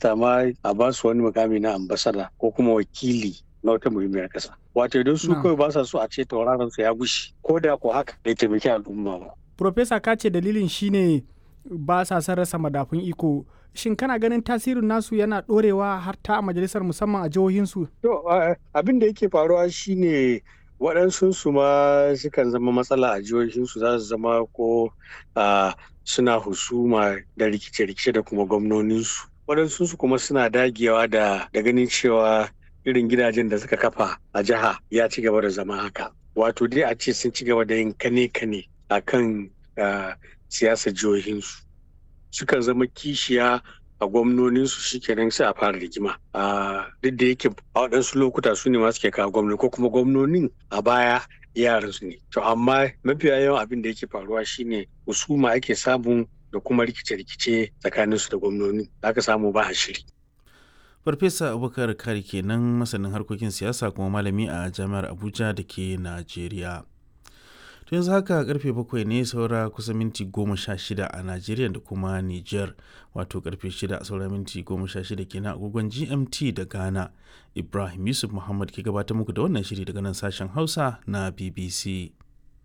minista ma a ba su wani mukami na ambasada ko kuma wakili na wata muhimmiyar kasa wato idan su kawai ba sa so a ce tauraron su ya gushi ko da ko haka bai taimaki al'umma ba Profesa ka ce dalilin shine ba sa son rasa madafun iko shin kana ganin tasirin nasu yana dorewa har ta a majalisar musamman a jihohinsu to abin da yake faruwa shine waɗansu su ma sukan zama matsala a jihohinsu za su zama ko suna husuma da rikice-rikice da kuma gwamnoninsu waɗansu su kuma suna dagewa da ganin cewa irin gidajen da suka kafa a jiha ya ci gaba da zama haka wato dai a ce sun ci gaba da yin kane-kane a kan siyasar jihohinsu sukan zama kishiya a gwamnoninsu shikenan sai a fara rigima duk da yake a waɗansu lokuta su ne masu ke kawo gwamnoni ko kuma gwamnonin a baya yaransu ne to amma mafiya yawan abin da yake faruwa shine husuma ake samu da kuma rikice-rikice tsakaninsu da gwamnoni aka samu ba a shiri farfesa abubakar kari kenan masanin harkokin siyasa kuma malami a jami'ar abuja da ke najeriya to yanzu haka karfe bakwai ne saura kusa minti goma sha shida a najeriya da kuma niger wato karfe shida saura minti goma sha shida kenan agogon gmt da ghana ibrahim yusuf muhammad ke gabatar muku da wannan shiri daga nan sashen hausa na bbc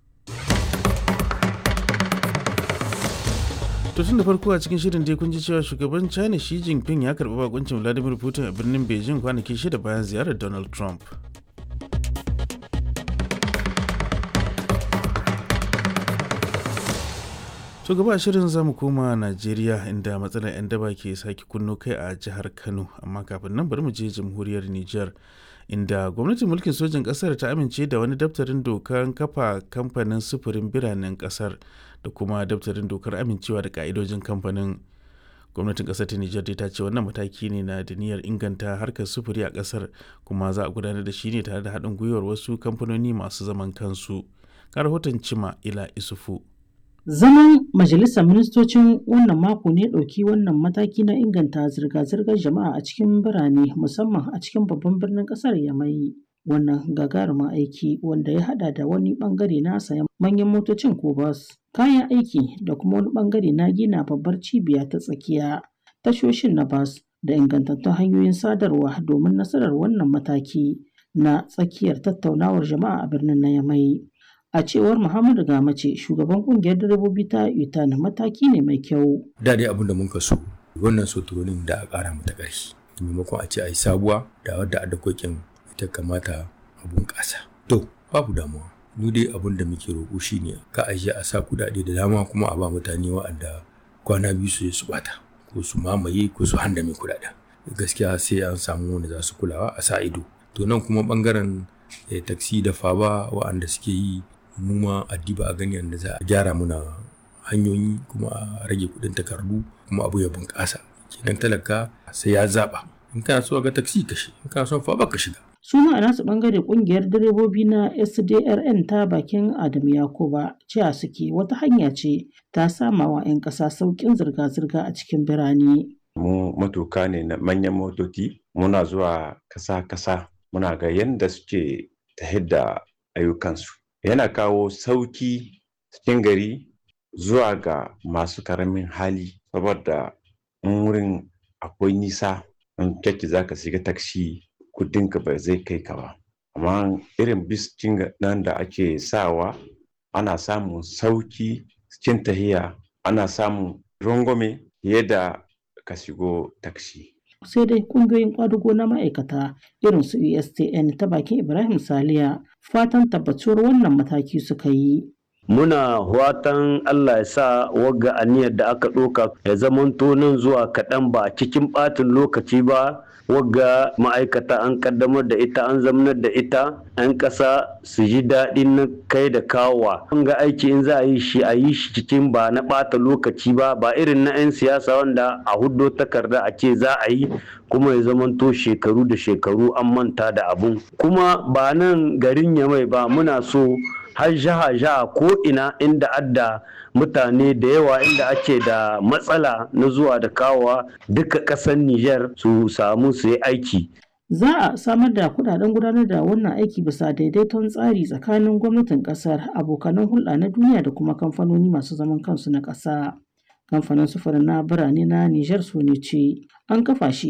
to tun da farko a cikin shirin dai kun ji cewa shugaban china shi jinping ya karbi bakuncin vladimir putin a birnin beijing kwanaki shida bayan ziyarar donald trump to gaba shirin zamu koma najeriya inda matsalar 'yan daba ke sake kunno kai a jihar kano amma kafin nan bari mu je jamhuriyar niger inda gwamnatin mulkin sojin kasar ta amince da wani daftarin dokar kafa kamfanin sufurin biranen kasar da kuma daftarin dokar amincewa da ka'idojin kamfanin gwamnatin kasar ta nijar ta ce wannan mataki ne na da niyyar inganta harkar sufuri a kasar kuma za a gudanar da shi ne tare da haɗin gwiwar wasu kamfanoni masu zaman kansu ga rahoton cima ila isufu Zaman Majalisar Ministocin wannan mako ne ɗauki wannan mataki na inganta zirga-zirgar jama'a a cikin birane musamman a cikin babban birnin ƙasar Yamai. Wannan gagarumin aiki wanda ya haɗa da wani ɓangare na sayan manyan motocin ko bas, kayan aiki da kuma wani ɓangare na gina babbar cibiya ta tsakiya, tashoshin na bas da ingantattun hanyoyin sadarwa domin nasarar wannan mataki na tsakiyar tattaunawar jama'a a birnin na Yamai. A cewar Muhammadu Gamace, shugaban kungiyar direbobi ta UTAN mataki ne mai kyau. Da dai abin da muka so, wannan soturonin da a ƙara mata ƙarfi. Maimakon a ce a yi sabuwa da wadda adakokin ita kamata a bunƙasa. To, babu damuwa. Ni dai abin da muke roƙo shi ne ka ajiye a sa kuɗaɗe da dama kuma a ba mutane wa'anda kwana biyu su su bata ko su mamaye ko su handame kuɗaɗen. Gaskiya sai an samu wanda za su kulawa a sa ido. To nan kuma ɓangaren taksi da faba wa'anda suke yi mu ma addiba a gani yadda za a gyara muna hanyoyi kuma a rage kudin takardu kuma abu ya bunƙasa kenan talaka sai ya zaɓa in kana so ga taksi ka shi in kana son fa ka shiga su ma a nasu bangare kungiyar direbobi na sdrn ta bakin adam yakuba cewa suke wata hanya ce ta sama wa 'yan ƙasa sauƙin zirga-zirga a cikin birane mu matuka ne na manyan motoci muna zuwa kasa-kasa muna ga yadda suke ta da ayyukansu yana kawo sauki cikin gari zuwa ga masu karamin hali saboda in wurin akwai nisa in kyakki za ka shiga taksi kudinka ba zai kai ka ba amma irin biskin nan da ake sawa ana samun sauki cikin tahiya ana samun rangwame fiye da ka shigo taksi sai dai kungiyoyin kwadugo na ma'aikata irin su USTN ta bakin Ibrahim Saliya fatan tabbatuwar wannan mataki suka yi. Muna watan Allah ya sa wagga aniyar da aka ɗoka ya zamanto nan zuwa kaɗan ba cikin ɓatin lokaci ba wagga ma'aikata an kaddamar da ita an zamanar da ita 'yan ƙasa su ji daɗin na kai da kawowa an ga aiki in za a yi shi a yi shi cikin ba na ɓata lokaci ba ba irin na 'yan siyasa wanda a huddo takarda a ce za a yi kuma ya zamanto shekaru da shekaru an manta da abun kuma ba nan garin yamai ba muna so har jaha jaha ko ina inda adda mutane da yawa inda ake da matsala na zuwa da kawowa duka ƙasar Nijar su samu su yi aiki. Za a samar da kudaden gudanar da wannan aiki bisa daidaiton tsari tsakanin gwamnatin kasar abokanan hulɗa na duniya da kuma kamfanoni masu zaman kansu na ƙasa. Kamfanin sufurin na birane na Nijar su ne ce an kafa shi